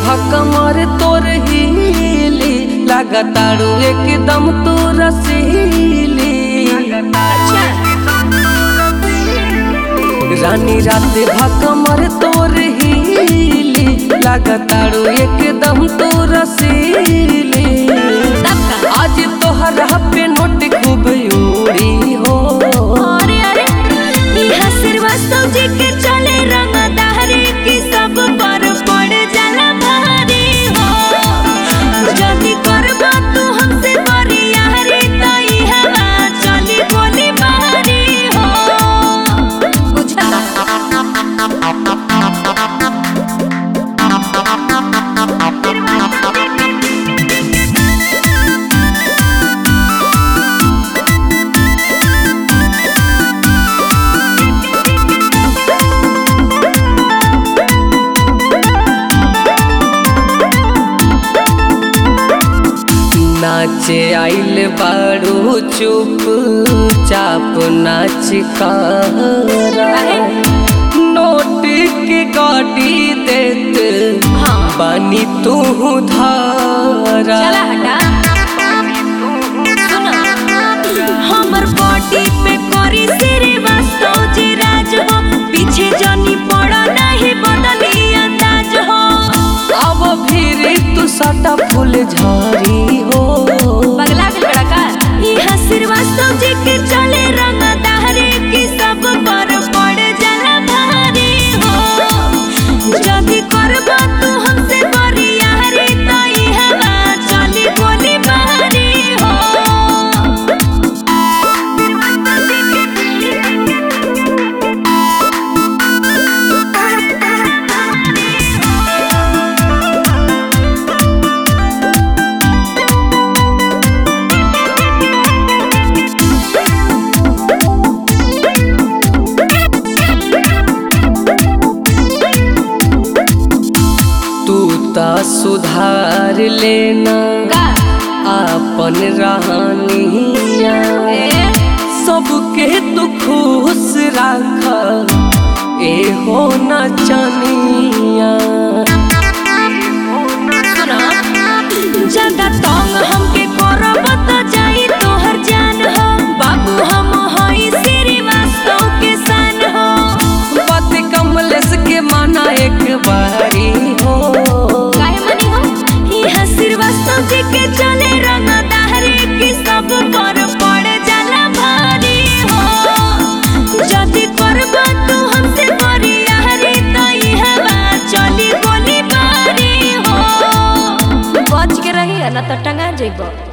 भकमर तोर हीली लगातारू एकदम तू रसीली रानी रात भकमर तोर हीली लगातारू एकदम तू रसीली आज तोहरा पे नोट खूब उड़ी हो अरे अरे इहा श्रीवास्तव जी के चले रंगदारी की सब पर पड़ जाला भारी हो जल्दी करबा तू हमसे बरियारी तो इहा चली गोली मारी हो बुझला नाचे आइल बारू चुप चाप नाच करा नोट के गाड़ी देत हाँ। बानी तू धारा चला हटा सुनो हमर बॉडी पे करी श्रीवास्तव जी राज हो पीछे जनी पड़ा नहीं बदली अंदाज हो अब फिर तू सटा फूल झारी हो पगला के बड़ा का इहा श्रीवास्तव जी के चले रंग दहरे की सब पर पड़ जाला भारी हो जदी करबा तू हमसे बरियारी तो इहा चली गोली मारी हो तू ता सुधार लेना का आपन रहनिया ए सबके तू खुश राख ए हो न चनिया सुना ज्यादा तंग हमके करब त जाई तोहर जान हो बाबू हम हई श्रीवास्तव के सन हो बात कमलेश के माना एक बारी हो काहे मनी हो इहा श्रीवास्तव जी के चले रंग दहरे की सब पर पड़ जाला भारी हो जदी करबा तू हमसे बरियारी तो इहा चली गोली मारी हो बच के रही ना तो टंगा जेबो